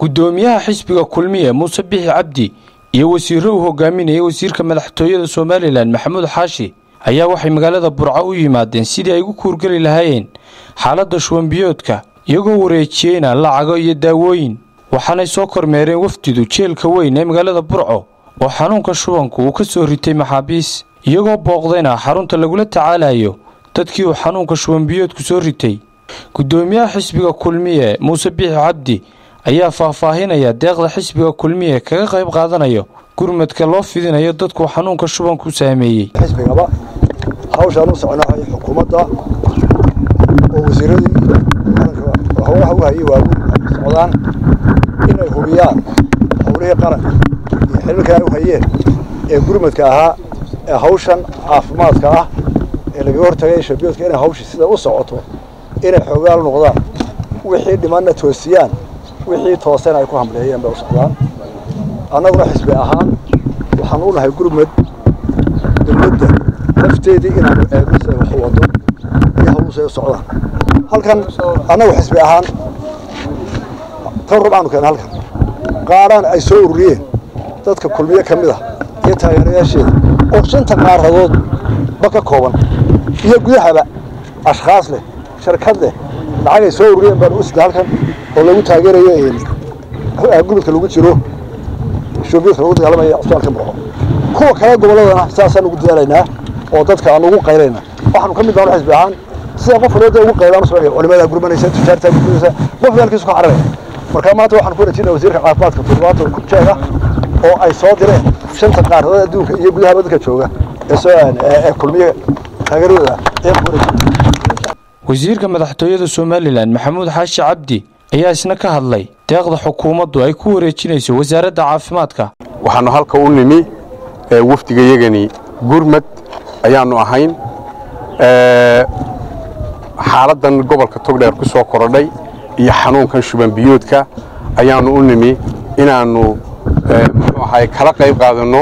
guddoomiyaha xisbiga kulmiye muuse bixi cabdi iyo wasiirro uu hogaaminayay wasiirka madaxtooyada somalilan maxamuud xaashi ayaa waxay magaalada burco u yimaadeen sidii ay ugu kuurgeli lahaayeen xaaladda shuwanbiyoodka iyagoo wareejiyeyna lacago iyo daawooyin waxaanay soo kormeereen wafdidu jeelka weyn ee magaalada burco oo xanuunka shubanku uu ka soo ritay maxaabiis iyagoo booqdayna xarunta lagula tacaalayo dadkii uu xanuunka shuwanbiyoodku soo ritay guddoomiyaha xisbiga kulmiye muuse bixi cabdi ayaa faahfaahinaya deeqda xisbiga kulmiye kaga qayb qaadanayo gurmadka loo fidinayo dadku xanuunka shubanku saameeyey xisbigaba hawshaan u soconahay xukuumadda oo wasiiradii qaranka howlaha u hayay waaweyn socdaan inay hubiyaan howlihii qaranka iyo xililka ay u hayeen ee gurmadka ahaa ee hawshan caafimaadka ah ee lagaga hortagay shabiyoodka inay hawshii sida u socoto inay xoogaal noqdaan wixii dhimanna toosiyaan wixii toosena ay ku hamleeyeen bay u socdaan annaguna xisbi ahaan waxaan u nahay gurmad dowladda lafteedii inaanu eegno siday wax u wado iyo hawlusay u socdaan halkan annagu xisbi ahaan tan rubcaanu keena halkan qaaraan ay soo ururiyeen dadka kulmiye ka mid ah iyo taageerayaasheeda oo shanta qaaradood ba ka kooban iyo gudahaba ashkhaas leh sharkad leh lacagay soo ururiyeen baan u sida halkan oo lagu taageerayo gurmadka lagu jiro shoobiyoodka lagu dagaalamaya cusbaalka murco kuwa kale gobolladana saasaan ugu dadaalaynaa oo dadka aan ugu qaylaynaa waxaanu ka mid nahay xisbi ahaan sida qof walba ugu qaylaan u socday culimada gurmanaysa tijaarta gurmanaysa qof halkiisu ka cararaya marka maanta waxaan ku wareejinaa wasiirka caafimaadka toddobaatan ku jeega oo ay soo direen shanta qaaradood adduunka iyo gudahaba dadka jooga ee soo ee kulmiye taageeradooda ayaan ku wareejinaa wasiirka madaxtooyada somalilan maxamuud xaashi cabdi ayaa isna ka hadlay deeqda xukuumaddu ay ku wareejinayso wasaaradda caafimaadka waxaannu halka u nimi wafdigayagani gurmad ayaannu ahayn xaaladdan gobolka togdheer ku soo korodhay iyo xanuunkan shubanbiyoodka ayaannu u nimi inaannu muxuu ahaay kala qayb qaadanno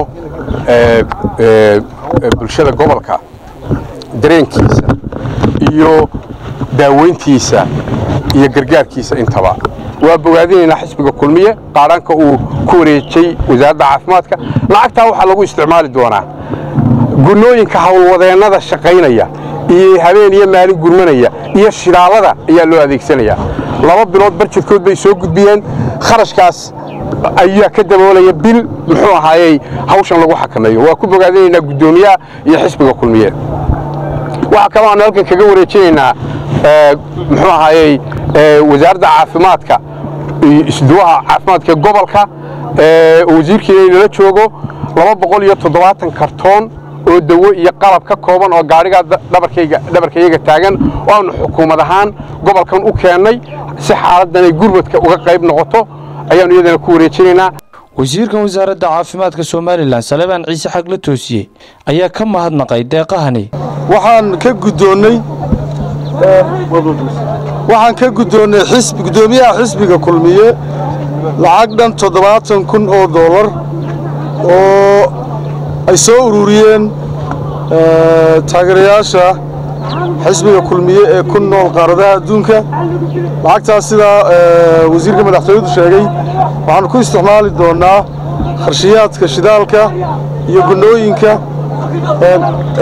bulshada gobolka dareenkiisa iyo daaweyntiisa iyo gargaarkiisa intaba waa bogaadinaynaa xisbiga kulmiye qaadhanka uu ku wareejay wasaaradda caafimaadka lacagtaa waxaa lagu isticmaali doonaa gunooyinka howlwadeennada shaqaynaya iyo habeen iyo maalin gurmanaya iyo shidaalada ayaa loo adeegsanayaa laba bilood barjadkood bay soo gudbiyeen kharashkaas ayaa ka daboolaya bil muxuu ahaayey hawshan lagu xakameeyo waa ku bogaadinaynaa guddoomiyaha iyo xisbiga kulmiye waxaa kaloo aanu halkan kaga wareejinaynaa muxuu ahaayey wasaaradda caafimaadka isduwaha caafimaadka gobolka wasiirkiina inala joogo laba boqol iyo toddobaatan kartoon oo dawo iyo qalab ka kooban oo gaadhigaa dhabarkayaga taagan oo aanu xukuumad ahaan gobolkan u keennay si xaaladdan ay gurmadka uga qayb noqoto ayaannu iyadana ku wareejinaynaa wasiirkan wasaaradda caafimaadka somalilan salebaan ciise xagla toosiye ayaa ka mahadnaqay deeqahani waxaan ka guddoonnay waxaan ka guddoonnay xisbi guddoomiyaha xisbiga kulmiye lacag dhan toddobaatan kun oo dollar oo ay soo ururiyeen taageerayaasha xisbiga kulmiye ee ku nool qaaradaha adduunka lacagtaas sidaa wasiirka madaxtooyadu sheegay waxaanu ku isticmaali doonnaa qarshiyaadka shidaalka iyo gunnooyinka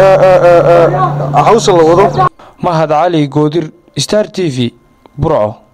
hawsha la wado mahad cali goodir star t v burco